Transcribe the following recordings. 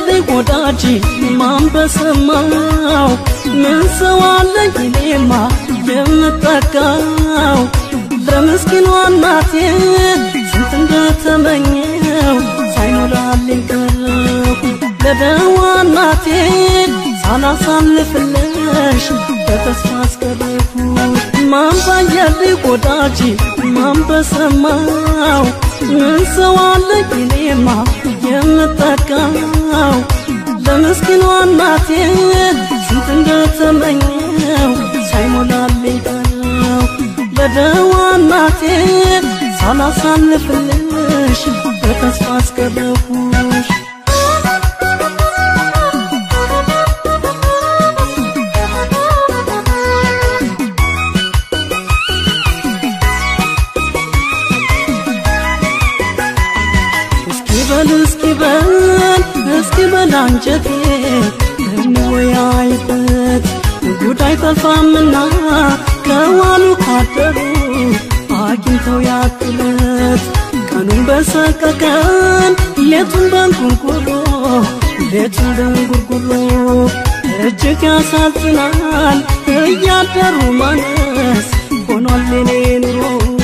ባየልኝ ወዳጅ ማን በሰማው ምን ሰው አለኝ እኔማ የምጠቃው ለምስኪኗ እናቴ ስንት እንደተመኘው ሳይሞላልኝ ቀረሁ ለደዋ እናቴ ሳላሳልፍልሽ በተስፋ አስቀረሁ ማን ባየልኝ ወዳጅ ማን በሰማው ምን ሰው አለኝ እኔማ የምጠቃው ለምስኪኗ እናቴ ስንት እንደተመኘው ሳይሞላልኝ ቀረው ለደዋ እናቴ ሳላሳልፍልሽ በተስፋ አስቀረሁሽ እስኪ በል እስኪ በል እስኪ በል አንጀቴ እንወያይበት ጉዳይ ጠልፋምና ከዋሉ ካደሩ አግኝተው ያክለት ቀኑን በሰቀቀን ሌቱን በንጉርጉሮ ሌቱን በንጉርጉሮ እጅግ ያሳዝናል እያደሩ ማነስ ሆኗል የኔ ኑሮ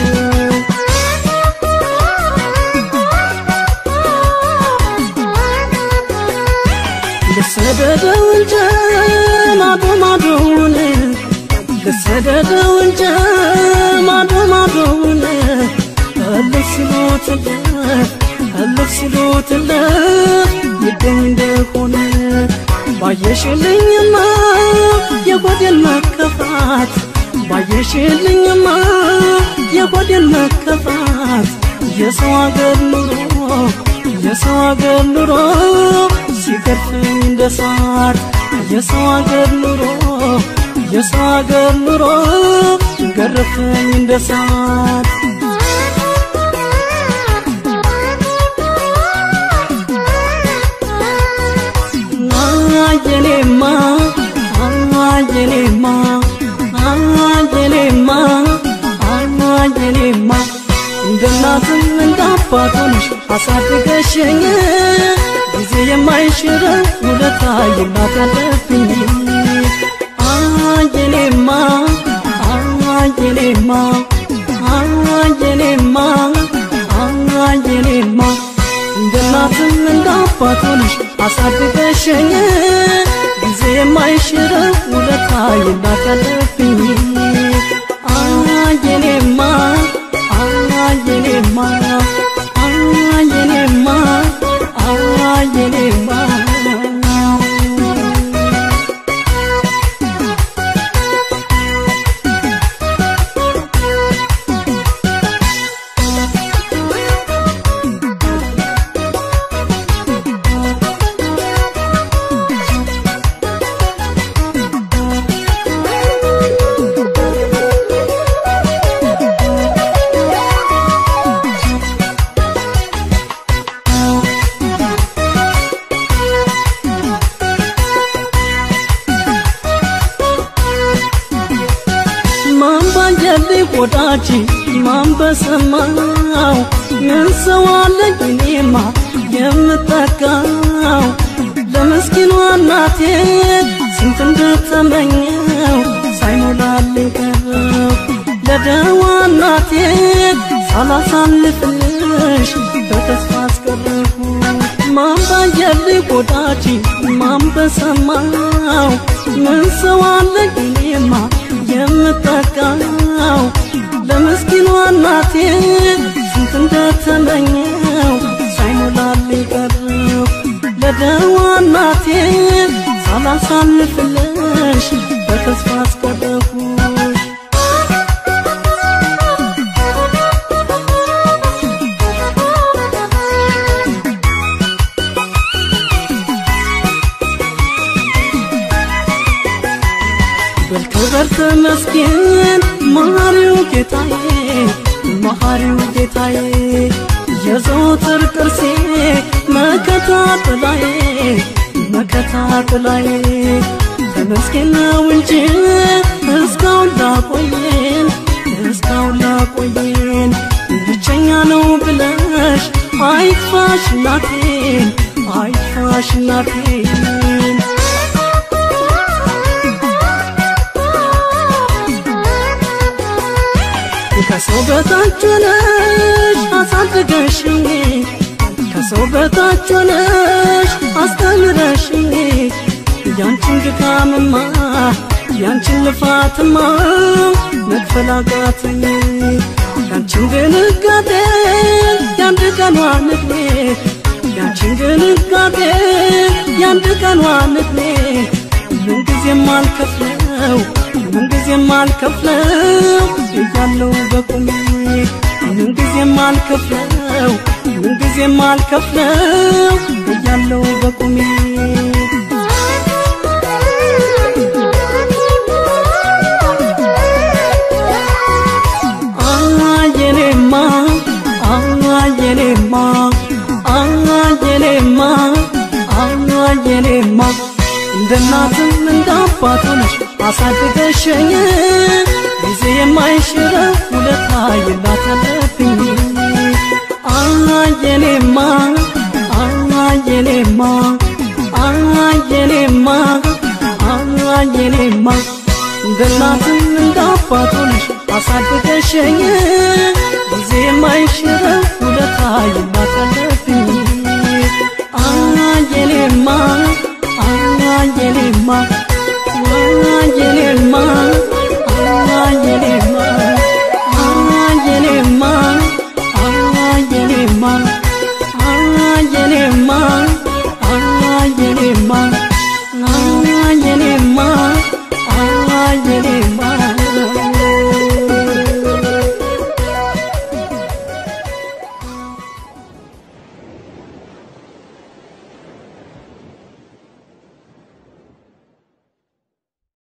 ልሰደደው እንጂ ማዶ ማዶውን ልሰደደው እንጂ ማዶ ማዶውን እልፍ ሲሉትለት እልፍ ሲሉትለት ይገኝ እንደሆነ ባየሽልኝማ የጎዴን መከፋት ባየሽልኝማ የጎዴን መከፋት የሰው አገር ኑሮ የሰው አገር ኑሮ ሲገርፈኝ እንደ ሳር የሰው አገር ኑሮ የሰው አገር ኑሮ ገረፈኝ እንደ ሳር አየኔማ አየኔማ አየኔማ አየኔማ እንደ እናትም እንደ አባቶንሽ አሳድገሽኝ ጊዜ የማይሽረው ውለታ የእናት ያለብኝ አየኔማ አየኔማ አየኔማ አየኔማ እንደ እናትም እንደ አባቶንሽ አሳድገሽኝ ጊዜ የማይሽረው ውለታ የእናት ያለብኝ አየኔማ አየኔማ አየኔማ አየኔማ ማን ባየልኝ ወዳጅ ማን በሰማው ምን ሰው አለኝ እኔማ የምጠቃው ለምስኪኗ እናቴ ስንት እንደተመኘው ሳይሞላልኝ ቀረው ለደዋ እናቴ ሳላሳልፍልሽ በተስፋ አስቀረሁ ማን ባየልኝ ወዳጅ ማን በሰማው ምን ሰው አለኝ እኔማ የምጠቃው ለምስኪኗ እናቴ ስንት እንደተመኘው ሳይሞላልኝ ቀረው ለደዋ እናቴ ሳላሳልፍልሽ በተስፋ አስቀረሁሽ በልክበር ተመስገን መሐሪው ጌታዬ መሐሪው ጌታዬ የዘወትር ቅርሴ መከታ ጥላዬ መከታ ጥላዬ ተመስገን ነው እንጂ እስካሁን ላቆየን እስካሁን ላቆየን ብቸኛ ነው ብለሽ አይክፋሽ እናቴን አይፋሽ እናቴ ከሰው በታች ሆነሽ አሳድገሽኝ ከሰው በታች ሆነሽ አስተምረሽኝ ያንቺን ድካምማ ያንቺን ልፋትማ መክፈል አቃተኝ ያንቺን ድንጋጤ ያንድ ቀኗን ዕድሜ ያንቺን ድንጋጤ ያንድ ቀኗን ዕድሜ ምንጊዜም አልከፍለው ምንጊዜም አልከፍለው እያለው በቁሜ ምንጊዜም አልከፍለው ምንጊዜም አልከፍለው እያለው በቁሜ አየኔማ አየኔማ አየኔማ አየኔማ እንደ እናትም እንደ አባት ሆነሽ አሳድገሽኝ ጊዜ የማይሽረው ውለታ የላተለብኝ አየኔማ አየኔማ አየኔማ አየኔማ እንደ እናትም እንደ አባት ሆነሽ አሳድገሽኝ ጊዜ የማይሽረው ውለታ የላ